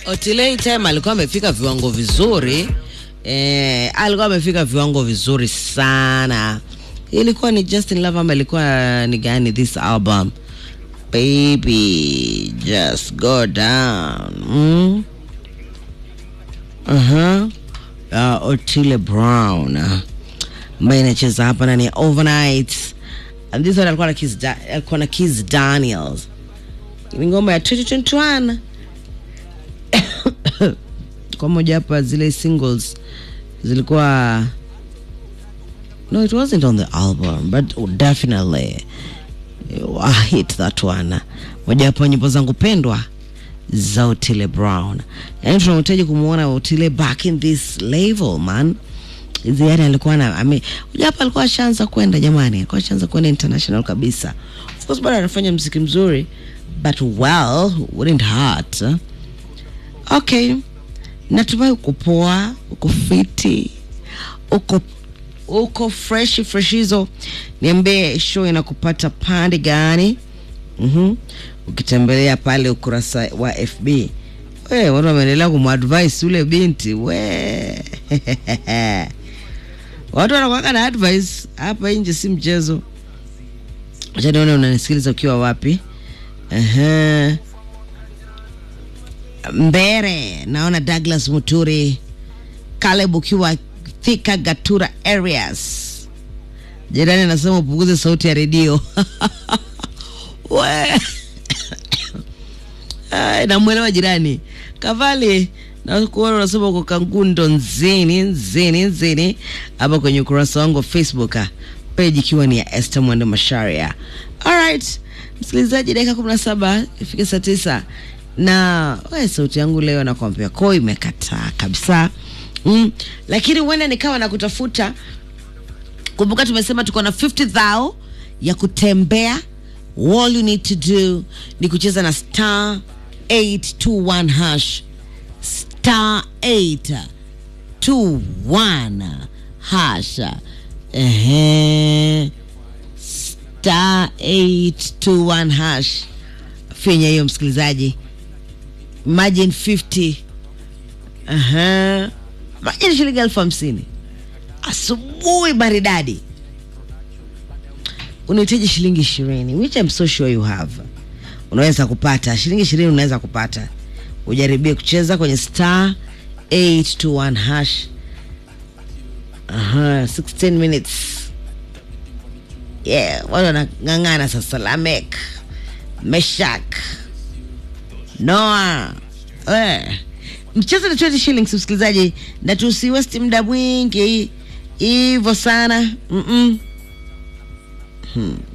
Otile time alikuwa amefika viwango vizuri eh, alikuwa amefika viwango vizuri sana. Ilikuwa ni Justin Love ama ilikuwa ni gani this album? Baby, just go down. Mm? Uh-huh. Uh, Otile Brown ambaye inacheza hapa ndani ya Overnight. And this one alikuwa na Kiss, da alikuwa na Kiss Daniels. Ni ngoma ya 2021 kwa moja hapa zile singles zilikuwa no it wasn't on the album but definitely I hit that one moja hapo nyimbo zangu pendwa za Otile Brown yani tunahitaji kumwona Otile back in this level man hizi yani alikuwa na ame moja hapa alikuwa ashaanza kwenda jamani alikuwa ashaanza kwenda international kabisa of course bado anafanya mziki mzuri but well wouldn't hurt huh? okay natumai uko poa uko fiti uko uko fresh fresh hizo niambie show inakupata pande gani mm ukitembelea pale ukurasa wa fb we watu wameendelea kumadvise ule binti we watu wanakwaka na advice hapa nje si mchezo acha nione unanisikiliza ukiwa wapi uh-huh. Mbere naona Douglas Muturi, Caleb ukiwa Thika Gatura areas. Jirani anasema upunguze sauti ya redio we Ai, namwelewa jirani Kavali na kuona unasema uko Kangundo nzini nzini nzini hapa kwenye ukurasa wangu wa Facebook page ikiwa ni ya Esther Mwende Masharia. Alright, msikilizaji, dakika kumi na saba ifike saa tisa na we sauti yangu leo nakwambia koo imekataa kabisa mm. Lakini huenda nikawa na kutafuta. Kumbuka tumesema tuko na 50 thou ya kutembea. All you need to do ni kucheza na star 821 hash star 821 hash ehe, star 821 hash finya hiyo msikilizaji imagine 50 aha imagine shilingi elfu hamsini asubuhi maridadi unahitaji shilingi ishirini which I'm so sure you have unaweza kupata shilingi ishirini unaweza kupata ujaribie kucheza kwenye star 821 hash aha 16 minutes yeah watu wanang'ang'ana sasa lamek meshak Noah. Eh. Mchezo ni 20 shillings msikilizaji, na tusiwesti muda mwingi hivyo sana. Mm -mm. Hmm.